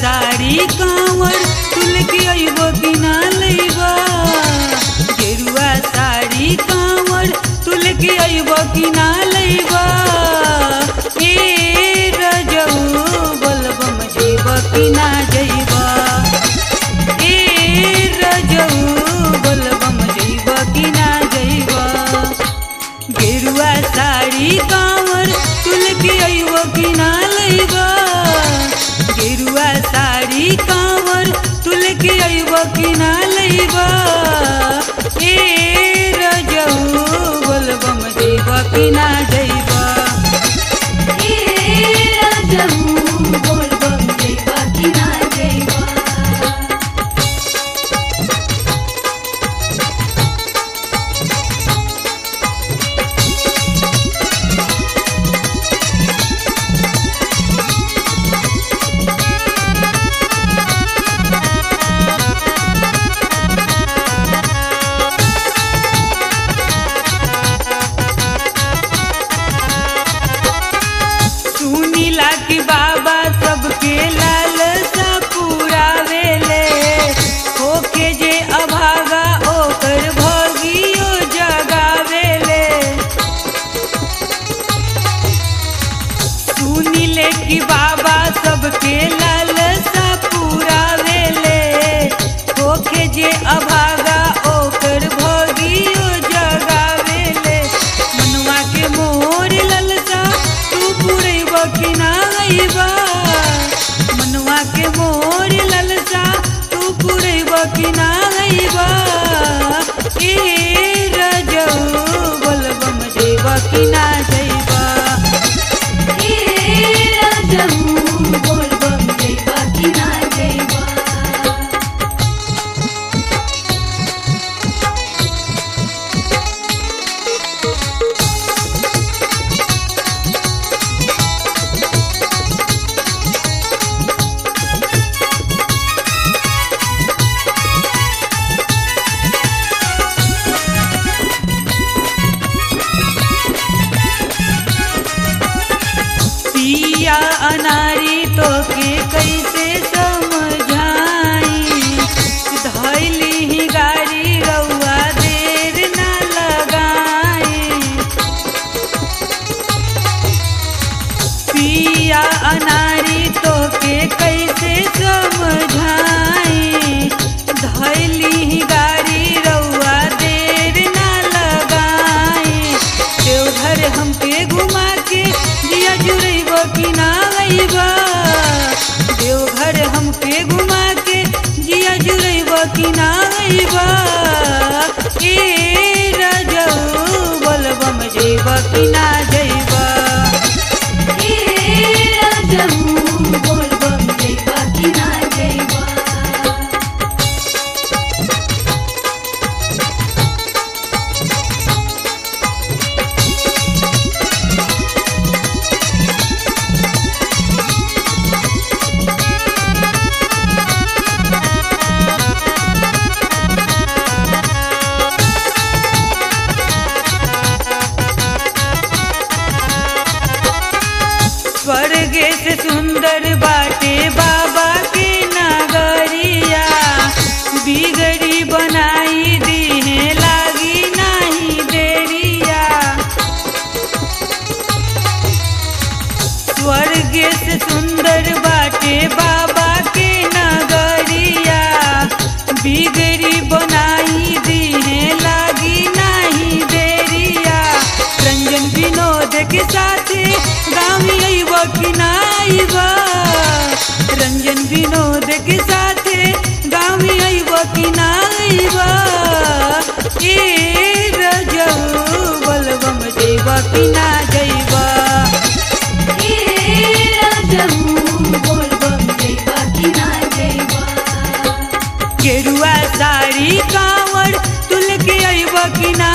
साड़ी कांवर तुल के अइबो कि ना लइबा गेरुआ साड़ी कांवर तुल के अइबो कि ना लइबा ए रजऊ बोलबम जइबा कि ना जइबा ए रजऊ बोलबम जइबा कि ना जइबा गेरुआ साड़ी कांवर तुल के अइबो कि ना लइबा गेरुआ साड़ी कांवर तुल के अइबो कि ना लइबा ए रजऊ बोलबम जइबा कि ना जइबा ए राजहू बोलबम जइबा कि ना जइबा सुनीला कि बाबा सबके लालसा पुरावेले होके जे अभागा ओकर भगियो जगावेले सुनीले कि बाबा सबके लालसा पुरावेले होके जे अभागा ओकर भगियो जगावेले मनुआ के मोर ललसा तू पुरैब कि ना अइबा मनुआ के मोर ललसा तू पुरैब कि ना अइबा ए रजऊ बोलबम जइबा कि ना जइबा ए राजहू बोलबम जइबा कि ना जइबा पिया अनारी तो के कैसे समझाई धैली ही गाड़ी रउआ देर ना लगाई पिया अनारी तो के कैसे समझाई धैली ही गाड़ी रउआ देर ना लगाई देवघर हमके घुमा के दिया जुड़ैब कि ना अइबा देवघर हमके घुमा के जिया जुड़ैब कि ना अइबा ए रजऊ बोलबम जइब कि ना जइबा ए राजहू बोलबम जइबा कि ना जइबा स्वर्गे से सुंदर बाटे बाबा के नगरिया बिगड़ी बनाई दीहे लागी नहीं देरिया स्वर्गे से सुंदर बाटे बाबा के नगरिया बिगड़ी बनाई दीहे लागी नहीं देरिया रंजन विनोद के साथे गाँव अइब कि ना अइबा रंजन विनोद के साथे गाँव अइब कि ना अइबा ए रजऊ बोलबम जइब कि ना जइबा ए राजहू बोलबम जइबा कि ना जइबा गेरुआ साड़ी कांवर तुल के अइब कि ना